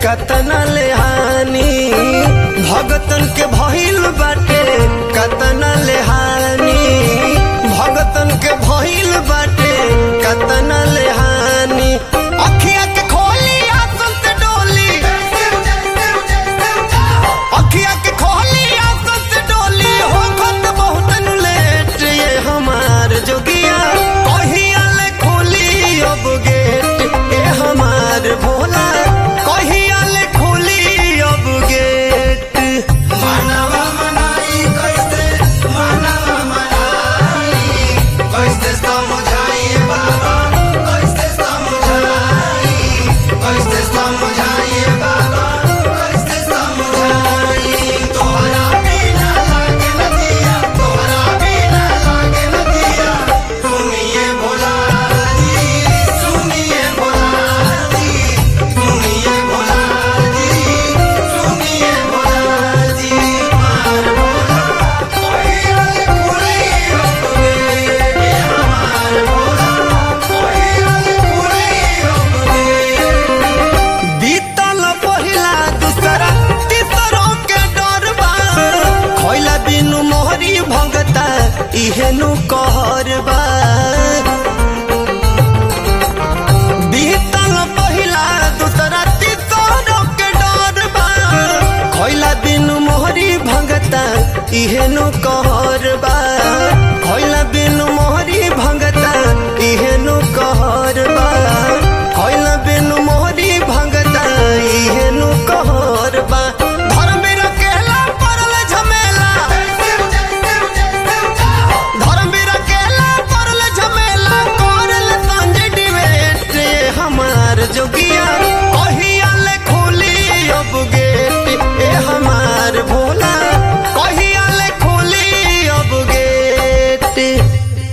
कतना ले हानि भगतन के भइल बाटे कतना ले हानि भगतन के भइल बाटे कतना ले हानि अखिया के खोली आसन से डोली अखिया के खोली आसन से डोली हो खत बहुत लेट ये हमार जोगिया कहिया ले खोली अब गेट ए हमार भोला कहिया ले खोली अब गेट मानवा मनाई कैसे मानवा मनाई कैसे समझाइए बाबा कैसे समझाई कैसे समझाइए बाबा कैसे समझाई तोहरा बिना लागे न दिया तोहरा बिना लागे न दिया सुनिए भोला जी सुनिए भोला जी सुनिए भोला जी सुनिए भोला जी मार भोला ओहिरल कुली अपने हमार भोला ओहिरल कुली अपने बीतल पहिला दूसरा तीसरों के डर बा खैला बिनु मोहरी भगता इहेनु कहर बा बीतल पहिला दूसरा तीसरों के डर बा खैला बिनु मोहरी भगता इहेनु कहर बा खैला बिनु मोहरी भगता इहेनु कहर बा खैला बिनु मोहरी भगता इहेनु कहर बा धर्म रखेला परल झमेला धर्म रखेला परल झमेला करल संजय डिबेट हमार जोगिया